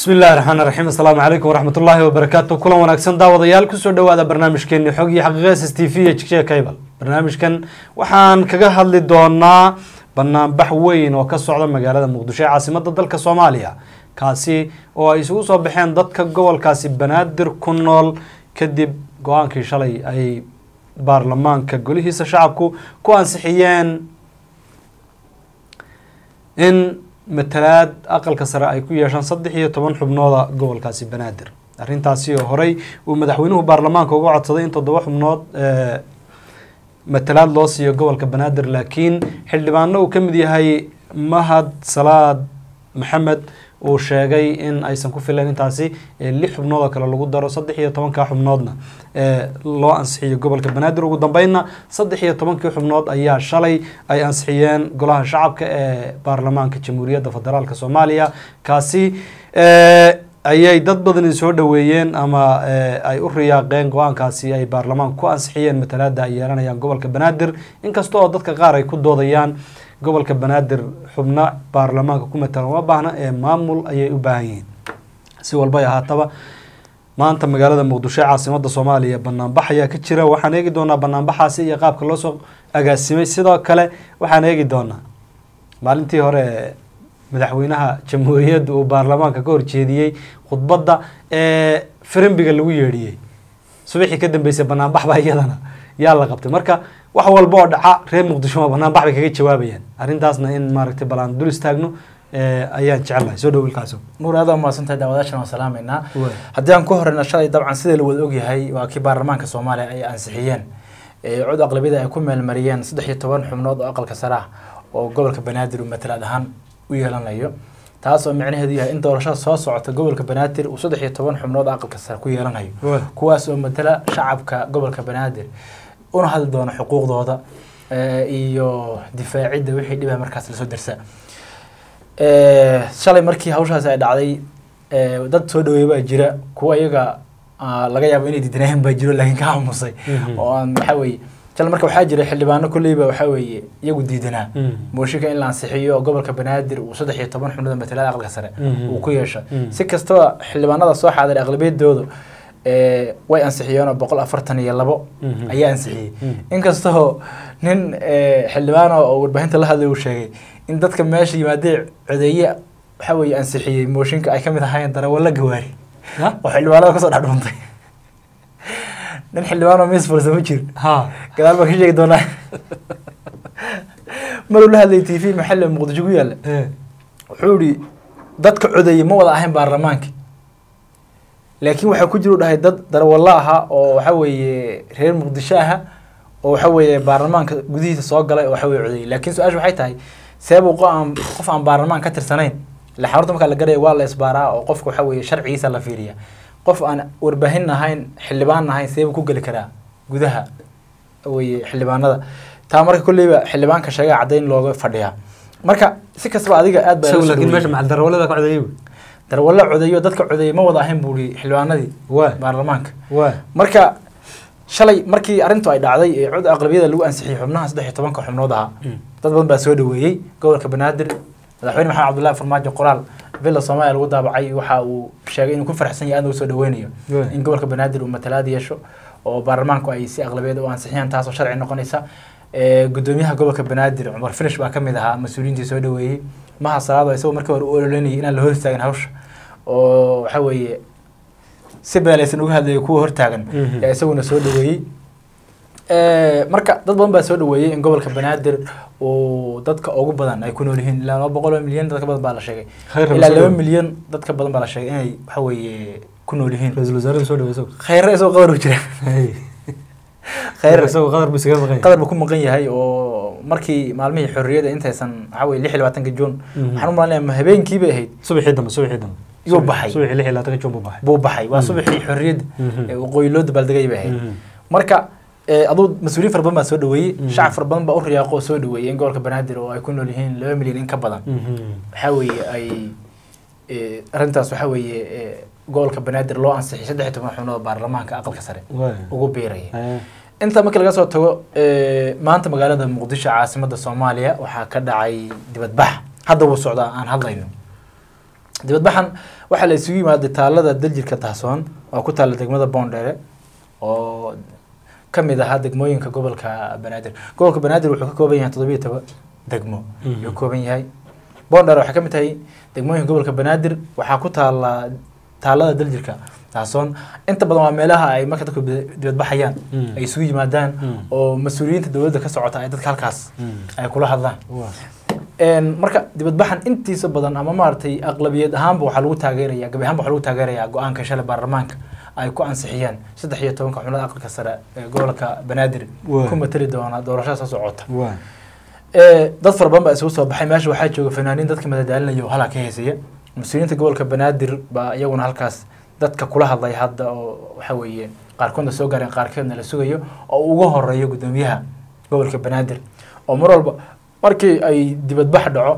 bismi illahi raxmaan raxiim assalaamu calaykum waraxmat ullaahi wabarakaatu kulan wanaagsan daawadayaal kusoo dhowaada barnaamijkeeni xog iyo xaqiiqa s t v iyo jigshiga cable barnaamijkan waxaan kaga hadli doonaa banaanbax weyn oo ka socda magaalada muqdisho ee caasimada dalka soomaaliya kaasi oo ay isugu soo baxeen dadka gobolkaasi banaadir ku nool kadib go-aankii shalay ay baarlamaanka golihiisa shacabku ku ansixiyeen in matalaad aqalka sare ay ku yeeshaan saddex iyo toban xubnooda gobolkaasi banaadir arrintaasi oo horey uu madaxweynuhu baarlamaanka uga codsaday in toddoba xubnood matalaad loo siiyo gobolka banaadir laakiin xildhibaano uu ka mid yahay mahad salaad maxamed uu sheegay in aysan ku filan intaasi lix xubnood oo kale lagu daro saddex iyo tobanka xubnoodna loo ansixiyo gobolka banaadir ugu dambeynna saddex iyo tobankii xubnood ayaa shalay ay ansixiyeen golaha shacabka ee baarlamaanka jamhuuriyadda federaalk soomaaliya kaasi ayay dad badani soo dhoweeyeen ama ay u riyaaqeen go-aankaasi ay baarlamaanka ku ansixiyeen matalaada ay yeelanayaan gobolka banaadir inkasta oo dadka qaar ay ku doodayaan gobolka banaadir xubno baarlamaanka ku matalan uma baahna ee maamul ayay u baahan yihiin si walbay ahaataba maanta magaalada muqdisho ee caasimada soomaaliya banaanbax ayaa ka jira waxaan eegi doonaa banaanbaxaasi iyo qaabka loo soo agaasimay sidoo kale waxaan eegi doonaa maalintii hore madaxweynaha jamhuuriyadda uu baarlamaanka ka horjeediyey khudbadda ee firimbiga lagu yeedhiyey subaxii ka dambeysay banaanbax baa iyadana yaa la qabtay marka wax walba oo dhaca reer muqdisho ma banaanbax bay kaga jawaabayaan arrintaasna in maaragtay bal aan dul istaagno ayaan jecelahay soo dhow ilkaaso nuur aad umahadsantahay daawadaashan waan salaameynaa haddii aan ku horeyna shalay dabcan sida la wada ogyahay waa kii baarlamaanka soomaaliya ay ansixiyeen cod aqlabiyada ay ku meelmariyeen saddex iyo toban xubnood oo aqalka sare ah oo gobolka banaadir uu matalaad ahaan u yeelanayo taas oo micnaheedu yahay in doorashada soo socota gobolka banaadir uu saddex iyo toban xubnood aqalka sare ku yeelanayo kuwaas oo matala shacabka gobolka banaadir una hadli doono xuquuqdooda iyo difaacidda wixii dhibah markaas lasoo darsa shalay markii hawshaasi ay dhacday dad soo dhaweey baa jira kuwa iyaga laga yaabo inay diidanaayeen baa jiro laakiin ka aamusay oo aan waxa weeye shalay marka waxaa jira xildhibaano kolleyba waxa weeye iyagu diidanaa mooshinka in la ansixiyo oo gobolka banaadir uu saddex iyo toban xubnooda matalaada aqalka sare uu ku yeesho si kastaba xildhibaanada soo xaadiray aqlabiyadooda way ansixiyeenoo boqol afartan iyo labo ayaa ansixiyey inkastoo nin xildhibaan oo warbaahinta la hadlay uu sheegay in dadka meesha yimaadee codeeye waxa weeye ansixiyey mooshinka ay ka mid ahaayeen darawallo gawaari oo xildhibaanada kasoo dhex dhuuntay nin xildhibaan oo miis fursa ma jiro gadaal baan ka sheegi doonaa maruu la hadlay t v maxalle muqdisho ku yaalla wuxuu yihi dadka codeeye ma wada ahayn baarlamaanka laakiin waxaa ku jira u dhahay dad darawallo ahaa oo waxa weeye reer muqdisho aha oo waxa weeye baarlamaanka gudihiisa soo galay oo waxa weye codeeyey laakiin su-aasha waxay tahay seebuu qoaan qof aan baarlamaan ka tirsanayn ila xarunta markaa la garaya waa la isbaaraa oo qofka waxa weeye sharcigiisa la fiiriya qof aan warbaahin ahayn xildhibaan ahayn seebuu ku geli karaa gudaha weye xildhibaanada taa marka kolleyba xildhibaanka sheega caddayn looga fadhiyaa marka si kastaba adiga aad baa laakiin meesha macal darawalada ka codeeyey darwallo codeeyo dadka codeeyey ma wada ahayn buu i xildhibaanadii baarlamaanka marka shalay markii arrintu ay dhacday ee cod aqlabiyada lagu ansixiyey xubnaha saddex iyo tobanka xubnood ahaa dad badan baa soo dhaweeyey gobolka banaadir madaxweyne maxamed cabdullahi farmaajo qoraal villa soomaaliya lagu daabacay waxa uu sheegay inuu ku farxsan yahay aad ugu soo dhaweynayo in gobolka banaadir uu matalaad yeesho oo baarlamaanku ay si aqlabiyada u ansixiyaan taasoo sharci noqonaysa gudoomiyaha gobolka banaadir cumar finish baa kamid ahaa mas-uuliyiintii soo dhaweeyey maha salaado isagoo markii hore u ololeynayay inaan la hor istaagin hawsha oo waxa weeye si beelaysan uga hadlayay kuwa hortaagan yaa isaguna soo dhaweeyey marka dad badan baa soo dhaweeyey in gobolka banaadir uu dadka ugu badan ay ku nool yihiin ilaa laba boqol oo milyan dadka badan baa la sheegay ilaa laba milyan dadka badan baa la sheegay inay waxa weeye ku nool yihiin ra-iisul wasaaraha soo dhaweey khayre isagoo qadar u jira khayre isagoo qadar buu isaga maqan qadar buu ku maqan yahay oo markii maalmihii xorriyada intaysan waxa weye lix iyo labaatanka juun waxaan u malanaya ma habeenkii bay ahayd subaxii dambe subaxii dambe yuu baxay subaxii lix iyo labaatanka juun buu baxay buu baxay waa subaxii xorriyadda ee waqooyi loo dabaaldegay bay ahayd marka aduu mas-uuliyin fara badan baa soo dhaweeyey shacab fara badan baa u riyaaqo oo soo dhaweeyey in gobolka banaadir oo ay ku nool yihiin laba milyan in ka badan waxa weeye ay arrintaas waxa weeye gobolka banaadir loo ansixiyay saddex iyo toban xubnood baarlamaanka aqalka sare ugu biiraya inta markii laga soo tago maanta magaalada muqdisho caasimada soomaaliya waxaa ka dhacay dibadbax hadda wuu socdaa aan hadlayno dibadbaxan waxaa la isugu yimaaday taalada daljirka dahsoon oo ku taalla degmada boondheere oo ka mid ahaa degmooyinka gobolka banaadir gobolka banaadir wuxuu ka kooban yahay toddobiyo toban degmo ayuu ka kooban yahay boondheere waxay ka mid tahay degmooyinka gobolka banaadir waxaa ku taalla taalada daljirka dahsoon inta badan waa meelaha ay marka dadku dibadbaxayaan ay isugu yimaadaan oo mas-uuliyiinta dowladda ka socota ay dadka halkaas ay kula hadlaan marka dibadbaxan intiisa badan ama maaragtay aqlabiyad ahaanba waxaa lagu taageeraya gabi ahaanba waxaa lagu taageerayaa go-aanka shalay baarlamaanka ay ku ansixiyeen saddex iyo tobanka xubnada aqalka sare ee gobolka banaadir ku matali doona doorashada soo socota dad fara badan baa isugu soo baxay meesha waxaa jooga fanaaniin dadka madadaalinaya oo halaa ka heesaya mas-uuliyiinta gobolka banaadir baa iyaguna halkaas dadka kula hadlay hadda oo waxa weeye qaarkoodna soo gaareen qaarkeedna la sugayo oo uga horeeyo guddoomiyaha gobolka banaadir oo mar walba markii ay dibadbax dhaco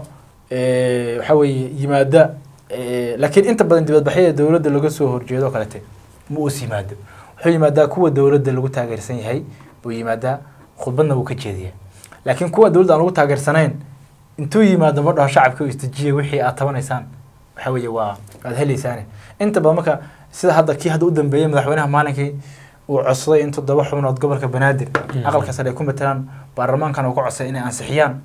waxa weeye yimaada laakiin inta badan dibadbaxyada dowladda laga soo horjeedo kalete ma uus yimaado wuxuu yimaadaa kuwa dowladda lagu taageersan yahay buu yimaadaa khudbadna wuu ka jeediya laakiin kuwa dowladda aan lagu taageersanayn intuu yimaado ma dhaho shacabka istijiya wixii aad tabanaysaan waxa weeye waa aad helaysaane inta badan marka sida hadda kii hadda u dambeeyey madaxweynaha maalinkii uu codsaday in toddoba xubnood gobolka banaadir aqalka sare ay ku matalaan baarlamaankan uu ka codsaday inay ansixiyaan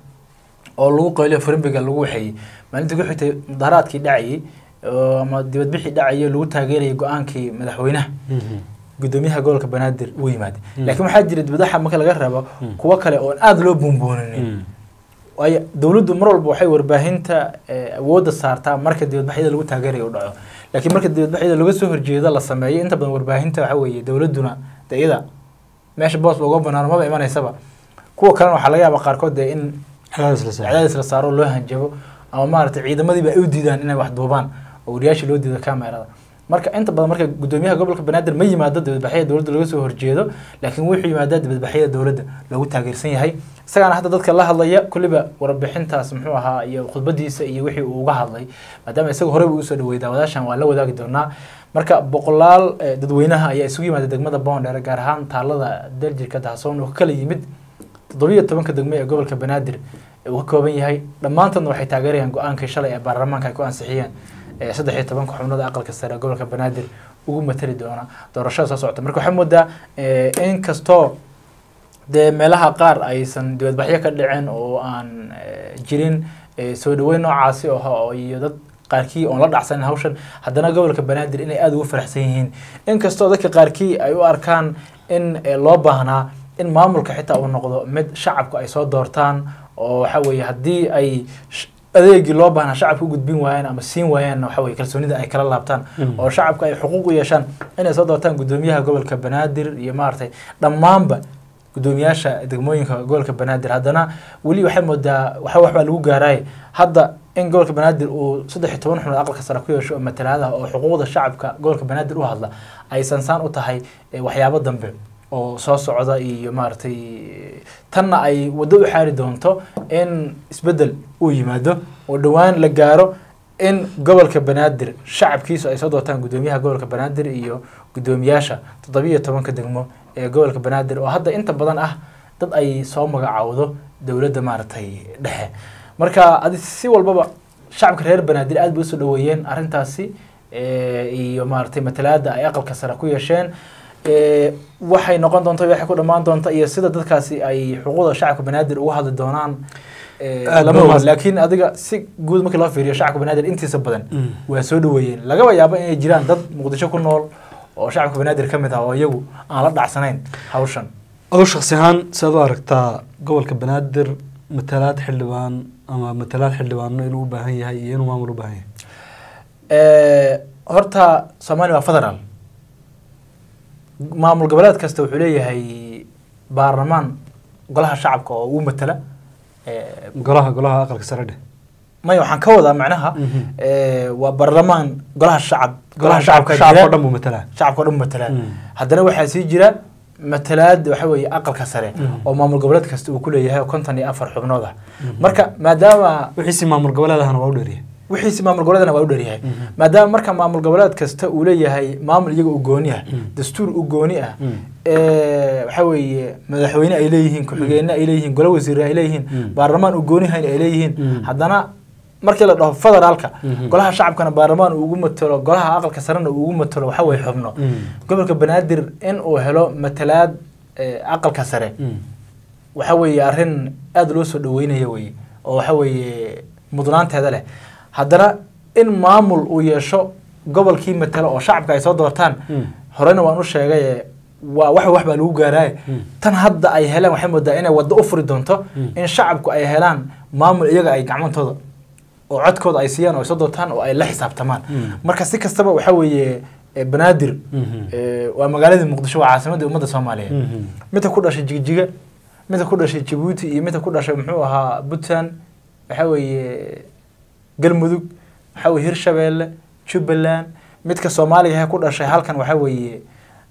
oo lagu qayliyo furimbiga lagu waxeeyey maalintii ku xigtay mudaharaadkii dhacayey ama dibadbixii dhacayay lagu taageerayay go-aankii madaxweynaha guddoomiyaha gobolka banaadir uu yimaaday laakiin waxaa jira dibadaxa marka laga reebo kuwo kale oon aada loo buunbuuninin waayo dowladdu mar walba waxay warbaahinta awoodda saartaa marka dibadbaxyada lagu taageerayo u dhaco laakiin marka dibadbaxyada laga soo horjeedo la sameeyo inta badan warbaahinta waxa weeye dowladduna de iyada meesha boos uga banaano maba imanaysaba kuwa kalena waxaa laga yaaba qaarkood dee in cadaadis la saaro loo hanjabo ama maaragtay ciidamadiiba ay u diidaan inay wax duubaan oo wariyaashii loo diido kamerada marka inta badan marka guddoomiyaha gobolka banaadir ma yimaado dibadbaxyada dowladda laga soo horjeedo laakiin wuxuu yimaadaa dibadbaxyada dowladda lagu taageersan yahay isagaana hadda dadka la hadlaya kulliba warbixintaas muxuu ahaa iyo khudbadiisa iyo wixii uu uga hadlay maadaama isaga horeyba usoo dhawey daawadaashan waa la wadaagi doonaa marka boqolaal dadweynaha ayaa isugu yimaada degmada boondheer gaar ahaan taalada daljirka dahsoon oo ka kala yimid toddobiyo tobanka degmo ee gobolka banaadir uu ka kooban yahay dhammaantoodna waxay taageerayaan go-aankii shalay ee baarlamaanka ay ku ansixiyeen saddex iyo tobanka xubnada aqalka sare gobolka banaadir ugu matali doona doorashada soo socota marka waxaa moodaa in kastoo dee meelaha qaar aysan dibadbaxyo ka dhicin oo aan jirin soo dhaweyn noocaasi oo iyo dad qaarkii oon la dhacsanin hawshan haddana gobolka banaadir inay aada ugu faraxsan yihiin inkastoo dadka qaarkii ay u arkaan in loo baahnaa in maamulka xitaa uu noqdo mid shacabku ay soo doortaan oo waxa weeye haddii ay adeegii loo baahnaa shacabka u gudbin waayaan ama siin waayaan waxa weye kalsoonida ay kala laabtaan oo shacabka ay xuquuq u yeeshaan inay soo doortaan guddoomiyaha gobolka banaadir iyo maaragtay dhammaanba guddoomiyaasha degmooyinka gobolka banaadir haddana weli waxay moodaa waxa waxbaa lagu gaaraay hadda in gobolka banaadir uu saddex iyo toban xubnood aqalka sare ku yeesho oo matalaadaha oo xuquuqda shacabka gobolka banaadir u hadla ay sansaan u tahay waxyaabo dambe oo soo socda iyo maaragtay tanna ay waddo u xaari doonto in isbeddel uu yimaado oo dhowaan la gaaro in gobolka banaadir shacabkiisu ay soo doortaan guddoomiyaha gobolka banaadir iyo guddoomiyaasha toddobiyo tobanka degmo ee gobolka banaadir oo hadda inta badan ah dad ay soo magacaawdo dowladda maaragtay dhexe marka adi si walbaba shacabka reer banaadir aad bay usoo dhaweeyeen arrintaasi iyo maaragtay matalaada ay aqalka sare ku yeesheen waxay noqon doonta waxay ku dhammaan doonta iyo sida dadkaasi ay xuquuqda shacabka banaadir uga hadli doonaan lama oga laakiin adiga si guud markii loo fiiriyo shacabka banaadir intiisa badan waa soo dhaweeyeen lagaba yaabo inay jiraan dad muqdisho ku nool oo shacabka banaadir ka mid ah oo iyagu aan la dhacsanayn hawshan adoo shaksi ahaan siaad u aragtaa gobolka banaadir matalaad xildhibaan ama matalaad xildhibaano inuu u baahan yahay iyo inuu maamul u baahan yahay horta soomaaliya waa federaal maamul goboleed kasta wuxuu leeyahay baarlamaan golaha shacabka oo uu matala golaha golaha aqalka sare dheh maya waxaan ka wadaa macnaha waa baarlamaan golaha shacab golaha shacabka shacabka o dhan buu matalaa shacabka o dhan buu matalaa haddana waxaa sii jira matalaad waxa weeye aqalka sare oo maamul goboleed kasta uu ku leeyahay konton iyo afar xubnood ah marka maadaama wixiisi maamul goboleed ahna waa u dheeryahay wixiisi maamul goboleedna waa u dheeryahay maadaama marka maamul goboleed kasta uu leeyahay maamul iyaga u gooni ah dastuur u gooni ah waxa weeye madaxweyne ay leeyihiin ku-xigeenna ay leeyihiin golo wasiire ay leeyihiin baarlamaan u gooni hayn ay leeyihiin haddana markii la dhaho federaalka golaha shacabkana baarlamaan uu ugu matalo golaha aqalka sarena uu ugu matalo waxa weye xubno gobolka banaadir in uu helo matalaad aqalka sare waxa weeye arrin aada loo soo dhaweynaya weye oo waxa weeye mudnaanteeda leh haddana in maamul uu yeesho gobolkii matalo oo shacabka ay soo doortaan horeyna waan u sheegay waa wax wax baa lagu gaaraaye tan hadda ay heleen waxay moodaa inay waddo u furi doonto in shacabku ay helaan maamul iyaga ay gacmantooda oo codkooda ay siiyaan oo ay soo doortaan oo ay la xisaabtamaan marka si kastaba waxa weeye banaadir waa magaaladii muqdisho waa caasimadii ummadda soomaaliyeed midka ku dhashay jigjiga midka ku dhashay jabuuti iyo midka ku dhashay muxuu ahaa puntland waxa weeye galmudug waxa weye hirshabeelle jubbaland midka soomaaliga ku dhashay halkan waxa weeye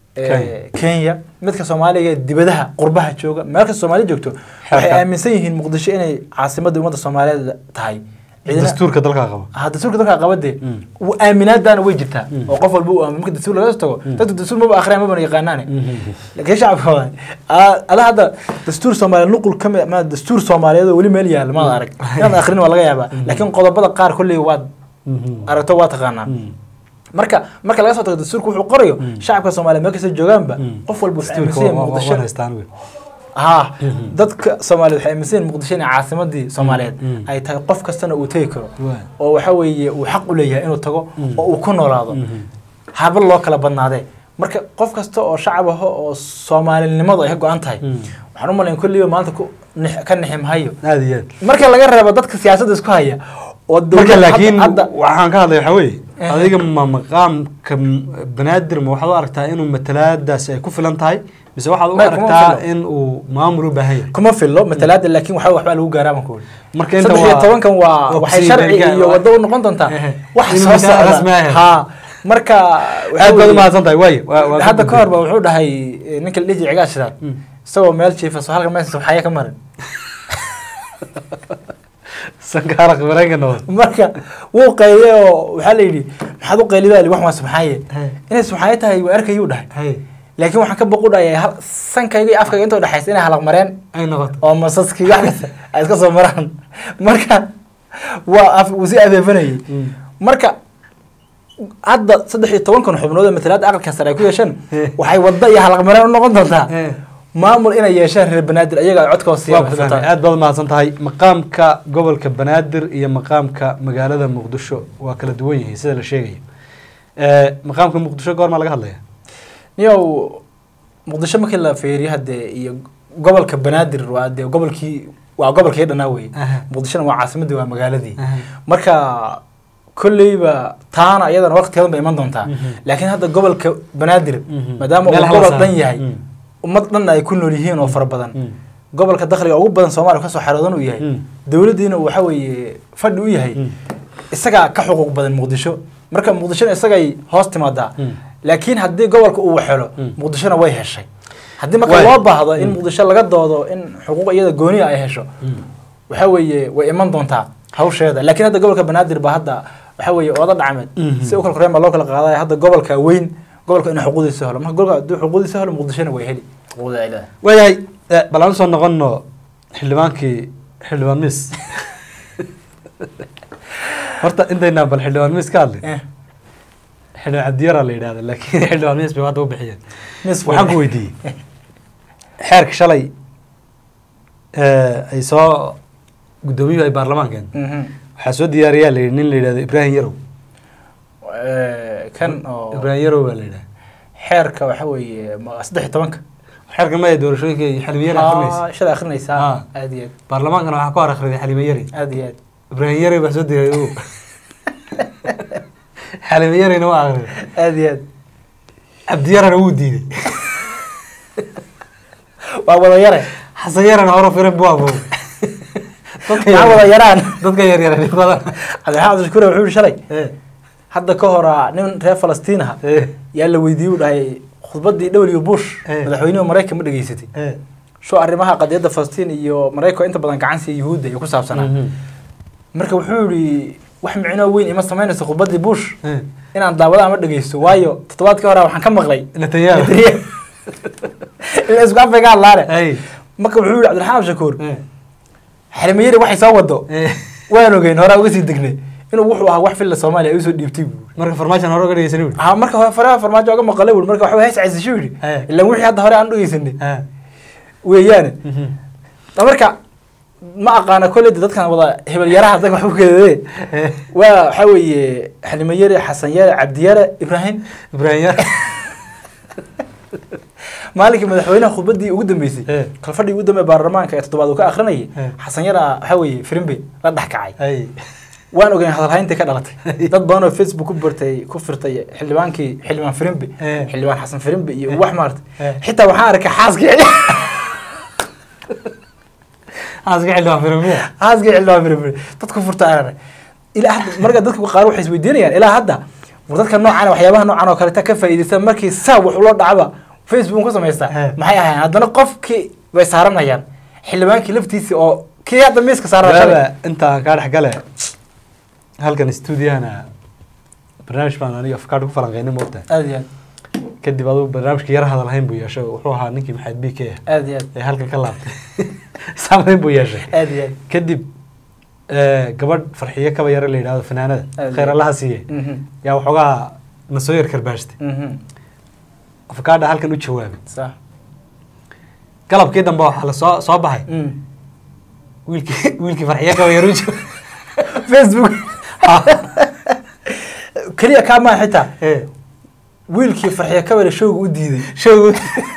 kenya midka soomaaliga dibadaha qurbaha jooga meel kasta soomaali joogto waxay aaminsan yihiin muqdisho inay caasimadda ummadda soomaaliyeed tahay dastuurka dalka qaba ha dastuurka dalka qaba dee aaminaadaana way jirtaa oo qof walba uu aamin marka dastuur laga tago dadku dastuur maba akhriyaan mabana yaqaanaane laakiin shacabka waa ada hadda dastuur soomaaliyeed nuqul ka mid ma dastuur soomaaliyeed oo weli meel yaal maad arag inaad akhrin waa laga yaabaa laakiin qodobada qaar kolley waad aragto waa taqaanaa marka marka laga soo tago dastuurka wuxuu qorayo shacabka soomaaliyeed meel kasta joogaanba qof walba wuxuu aaminsan yahay muqdisho ها dadka Soomaaliyeed waxay aaminsan muqdisho in caasimadii Soomaaliyeed ay tahay qof kastana uu tagi karo oo waxa weeye uu xaq u leeyahay inuu tago oo uu ku noolaado haba loo kala badnaadee marka qof kasta oo shacab ah oo Soomaalinimadu ay ka go'an tahay waxaan u malayn kulliyo maanta ku ka nixim hayo aad iyo aad marka laga reebo dadka siyaasadda isku haya oo marka laakiin waxaan ka hadlay waxa weeye adiga ma maqaamka banaadir ma waxaad u aragtaa inuu matalaadaasi ay ku filan tahay mise waxaad u aragtaa in uu maamul u baahan yahay kuma fillo matalaada laakiin waxa waxbaa lagu gaaraa baan ku wuri marka inta saddex iyo tobankan waa waxay sharci iyo waddo u noqon doontaa wax soo socda ha marka aad baad umahadsan tahay waayo hadda ka hor ba wuxuu dhahay ninka la dhihi jiray cigaal shiraar isagoo meel jiifa soo halka meesha waxaya ka marin sankaara khibareenka noqdo marka wuu qayliyay oo waxaa la yidhi maxaad u qaylidaa wax waa subxaaye inay subxaaye tahay waa arkayuu dhahay laakiin waxaan ka boqu dhayay sankayga iyo afkayga intoo dhexaysa inay halaq mareen ay noqoto oo masaskii wax kasta ay iska soo maraan marka waa af uu si adeefanayay marka hadda saddex iyo tobankan xubnood ee matalaada aqalka sare ay ku yeesheen waxay wadda iyo halaq mareen u noqon doontaa maamul inay yeeshaan reer banaadir ayaga ay codkooda siiyaan aad baad mahadsan tahay maqaamka gobolka banaadir iyo maqaamka magaalada muqdisho waa kala duwan yihiin sida la sheegayo maqaamka muqdisho goormaa laga hadlaya niyow muqdisho markii la fiiriyo hadee iyo gobolka banaadir waa dee gobolkii waa gobolkii dhanaa wey muqdishona waa caasimadii waa magaaladii marka kolleyba taana iyadana waqtigeedan bay iman doontaa laakiin hadda gobolka banaadir maadaama uu gobol dhan yahay ummad dhan ay ku nool yihiin oo fara badan gobolka dakhliga ugu badan soomaaliya kasoo xaroodan uu yahay dowladdiina uu waxa weeye fadhi u yahay isagaa ka xuquuq badan muqdisho marka muqdishona isagay hoos timaadaa laakiin haddii gobolka uu waxelo muqdishona way heshay haddii marka loo baahdo in muqdisho laga doodo in xuquuq iyada gooniya ay hesho waxa weeye way iman doontaa hawsheeda laakiin hadda gobolka banaadir baa hadda waxa weeye ooda dhacmeed si u kala koreen baa loo kala qaadaya hadda gobolka weyn gobolka inuu xuquuqdiisa helo marka gobolka hadduu xuquuqdiisa helo muqdishona way heli xuquuqda ay leedahay waayahay bal aan usoo noqono xildhibaankii xildhibaan mis horta intaynaan bal xildhibaan mis ka hadlay xildhibaan cabdiyara la yidhahda laakiin xildhibaan mis bay hadda u bixiyeen waxaan ku weydiiyey xeerka shalay ay soo guddoomiyuhu ay baarlamaankeen waxaa soo diyaariyaa la yidhi nin la yidhahdo ibraahim yarow kan oo ibraahim yarow baa la yidhaha xeerka waxa weeye saddex iyo tobanka xeerka maya doorashooyinka iyo xalime yari akrinaysa shalay akrinaysaa aad iyo aad baarlamaankana waxaa ku hor akhriday xalime yari aad iyo aad ibraahim yari baa soo diyaariya o xalime yarina waa akhriday aad iyo aad cabdiyarana wuu diiday waa wada yare xasan yarana hore firan bu abo maxaa wada yaraan dadka yaryar badan cabdiraxmaan cabdishakuure wuxuu yihi shalay hadda ka hora nin reer falastiin aha yaa la weydiiyey u dhahay khudbadii w bush madaxweynuhu maraykan ma dhegeysatay sho arrimaha qadiyadda falastiin iyo maraykan inta badan gacan siiya yuhuudda iyo ku saabsanaa marka wuxuu yihi wax micnoo weyn ima samaynayso khudbadii bush inaan daawada ama dhegeysto waayo toddobaadkii hore waxaan ka maqlay netanyahu in isku afay ka hadlaane marka wuxuu yihi cabdiraxmaan abshakuur xalimayari waxay soo wado waan ogeyn horaa uga sii degnay inuu wuxuu ahaa wax filla soomaaliya ay usoo dhiibtay buu marka farmaajan hore uga dhegeysan wuri ha marka hore faraha farmaajo oga maqalay buu marka waxba hees caysasho yidhi Eh. ilaan wixii hadda hore aan dhegeysanay ha weeyaane marka ma aqaana kolleyda dadkan wada hebel yaraha dadka wax ku kedade waa waxaa weeye xalimo yare xasan yare cabdi yare ibraahim ibraahim yar maalinkii madaxweynaha khudbadii ugu dambeysay Eh. kalfadhii ugu dambe baarlamaanka ee toddobaad uu ka akrinayay Eh. xasan yara waxaa weeye firimbe la dhex kacay hay waan ogeyn hadalhayntii ka dhalatay dad badan oo facebook ku bartay ku firtay xildhibaankii xildhibaan firimbe Eh. xildhibaan xasan firimbe iyo wax maarta Eh. xitaa waxaan arkay xaaskii aaska xildhibaan firmiya xaaskii xildhibaan firimbe dad ku furta aan arkay ilaa hadda marka dadka qaar waxay isweydiinayaan ilaa hadda war dadka noocan waxyaabaha noocan oo kaleta ka faa'iidaysta markii saa wax ula dhacba facebook ku samaystaa Eh. maxay ahayn haddana qofkii bay saaranayaan xildhibaankii laftiisii oo kii hadda miiska saaran waaba intaan kaa dhex gale halkan stuudiyahana barnaamij baan aniga afkaadh ku falanqeynay moogtahay aad iyo aad kadib aduu barnaamijka yara hadalhayn buu yeeshay wuxuu ahaa ninkii maxamed b k ah aad iyo aad ee halkan ka laabtay saamayn buu yeeshay aad iyo aad kadib eh, gabadh farxiyo kaba yare la yidhahdo fanaanada Aad khayr iyo- allaha siiye Mhm, yaa waxoogaa na soo yar karbaashtay mhm. afkaadha halkan u jawaabay sax galabkii dambe waxaa la soo soo baxay Mm. wiilkii wiilkii farxiyo kaba yare u jawaabay facebook keliya kaa maa xitaa Eh, wiilkii farxiya kabale showga u diiday showgu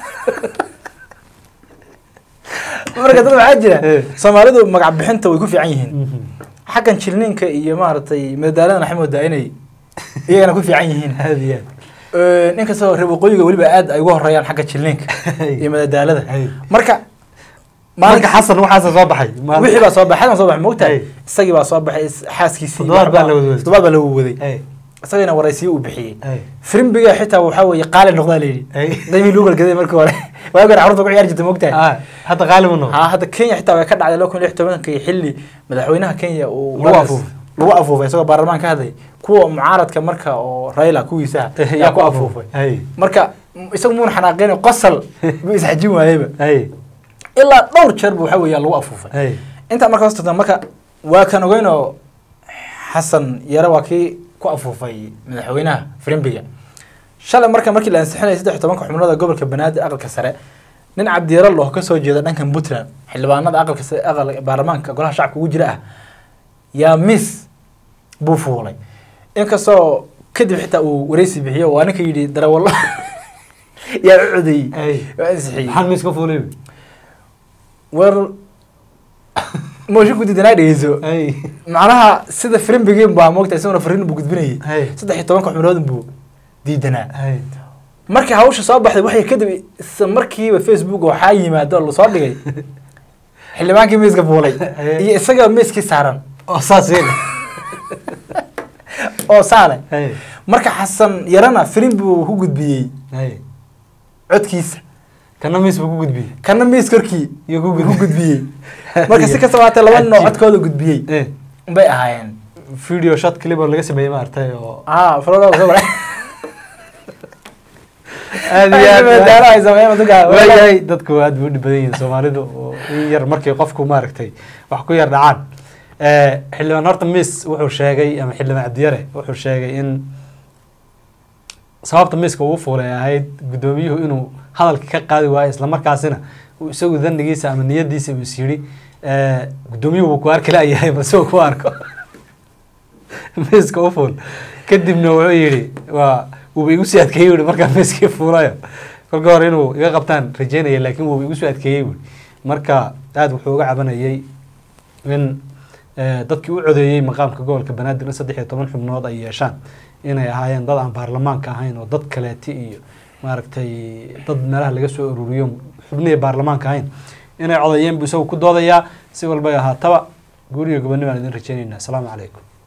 marka dad waxaa jira Eh. soomaalidu magac bixinta way ku fiican yihiin Mhm. xaggan jilninka iyo maaragtay madadaaladana waxay moodaa inay iyagana ku fiican yihiin aad iyo aad Eh, inkastoo reer waqooyiga weliba aad ay uga horeeyaan xagga jilninka iyo madadaalada Hey. marka marka xasan waxaasa soo baxay Maal- wixii baa soo baxay xasan soo baxay moogtahay Hey. isagii baa soo baxay is- xaaskiisii Toddobaad baa waxbaa- la wadwaday. toddobaad baa la waday Hey, isagana waraysiyo uu bixiyey hey, firimbiga xitaa waxaa weeye qaali noqdaa layidhi hey. qiimihii lagu galgaday markii hore waagi hore carruurta ku ciyaari jirta moogtahay Ah, hadda qaali mu noqdo haa hadda kenya xitaa way ka dhacday laba kun iyo lix tobankii xilli madaxweynaha kenya uu Lagu markaas- afuufay. lagu afuufay isagoo baarlamaan ka hadlay kuwa mucaaradka marka oo raila kuwiisa yaa ku afuufay Hey, marka m- isagu muuna xanaaqeen qosal buu isxajin waayeyba hey, ilaa dhowr jeer bu waxa weeya lagu afuufay hey. intaa marka hoostata marka waa kan ogeynoo xasan yare waa kii ku afuufay madaxweynaha firimbiga shalay marka markii la ansixinayay saddex iyo tobanka xubnooda gobolka banaadir aqalka sare nin cabdiyaro loo ka soo jeeda dhankan puntland xildhibaanada aqalka sare aqal baarlamaanka golaha shacabka ugu jira ah yaa miss buu fuulay inkastoo kadib xitaa uu wareysi bixiyo waa ninka yidhi darawallo yaa u codeeyey Hey. waa ansixiyey maxaad miis ka fuulay war mooshin ku diidanaa dhegeyso Hey, macnaha sida firimbigiin baa moogta isaguna fariin buu gudbinayay hey, saddex iyo tobanka xubnood buu diidanaa hey. markii hawsha soo baxday waxay kadib isla markiiba facebook waxaa yimaado oo lasoo dhigay xildhibaankii miiska fuulay iyo isaga miiskii saaran oo saas yeela. oo saale Hey, marka xasan yarana firin buu ku gudbiyey hey. codkiisa kana miis buu ku gudbiyey kana miis korkii iyo ku ku gudbiyey gudbiyey marka si kastaba haatee laba nin oo Cajiib. codkooda gudbiyey Eh, bay ahaayeen video shot clip oo laga sameeyey maaragtay oo ah farada soo baray aad iyo aad daalo ay sameeyeen dadka waayahay dadku aad buu u dhib badan yihiin soomaalidu oo in yar markii qofku maaragtay wax ku yar dhacaan Eh, xildhibaan horta miis wuxuu sheegay ama xildhibaan cabdiyare wuxuu sheegay in sababta miiska uu fuulay ay ahayd guddoomiyuhu inuu hadalka ka qaadi waayo islamarkaasina uu isagu danigiisa ama niyadiisa uu is yidhi eh, guddoomiyuhu wuu ku arki laayahay balse uu ku arko miiska u fuul kadibna wuxuu yidhi waa wuuba igu sii adkeeyey wuhi markaa miiskii fuulayo kolka hore inuu iga qabtaan rajeynaya laakiin wuuba igu soo adkeeyey wuhi marka aad wuxuu uga cabanayay in eh, dadkii u codeeyey maqaamka gobolka banaadir in saddex iyo toban xubnood ay yeeshaan inay ahaayeen dad aan baarlamaanka ahayn oo dad kaleeti iyo maaragtay dad meelaha laga soo ururiyo xubnihii baarlamaanka ahayn inay codeeyeen buu isagu ku doodayaa si walbay ahaataba guuriyo gobonni baan idin rajeynaynaa asalaamu calaykum